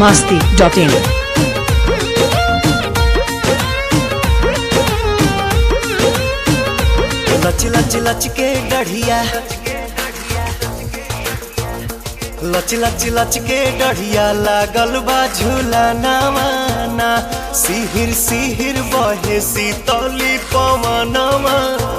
masti dot in. लच लच लच के डढ़िया लच लच लच के डढ़िया लागल बा झूला नवाना सिहिर सिहिर बहे सीतली पवनवा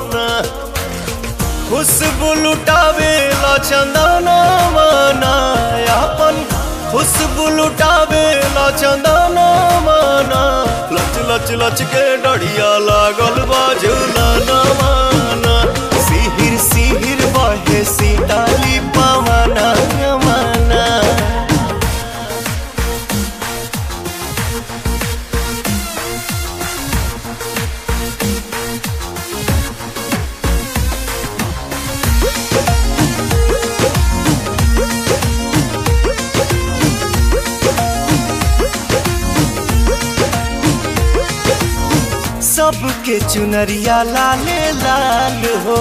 खुशबू लुटावे चंदनवा अपन खुशबू लुटावे चंदनवा लच लच लच के डढ़िया लागल बा झूला नवाना सिहिर सिहिर बहे सीताली पवना माना सबके चुनरिया लाले लाल हो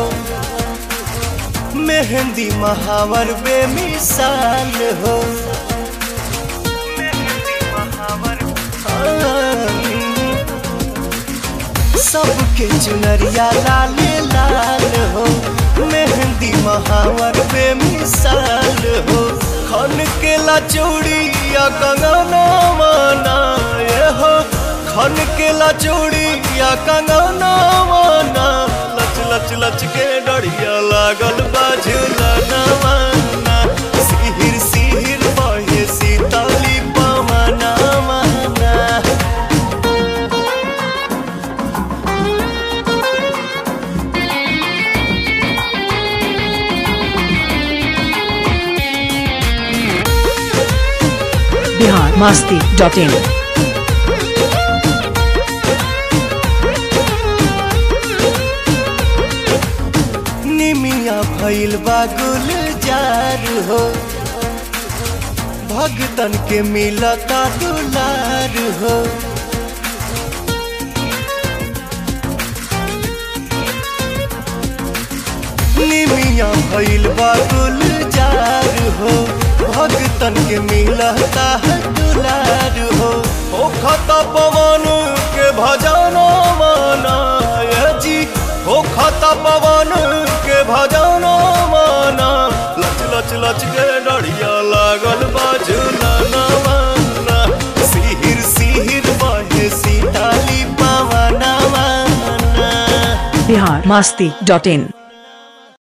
मेहंदी महावर बेमिसाल हो सबके चुनरिया लाले लाल हो मेहंदी महावर बेमिसाल हो खन के ला चूड़िया कंगना माना ये हो खन के ला चूड़िया कंगना माना लच लच लच के डढ़िया लागल बाझुला नवाना सिहिर सिहिर बहे सीताली पवना माना Bihar masti dot in. निमिया भइल बा गुलजार हो भगतन के मिलता दुलार हो निमिया भइल बा गुलजार हो भगतन के मिलता दुलार हो ओ खता पवन के भजन माना ये जी ओ खता पवन के भजन माना लच लच लच के डढ़िया लागल बाजुला नवाना सिहिर सिहिर बहे सीताली पवना माना Bihar masti dot in.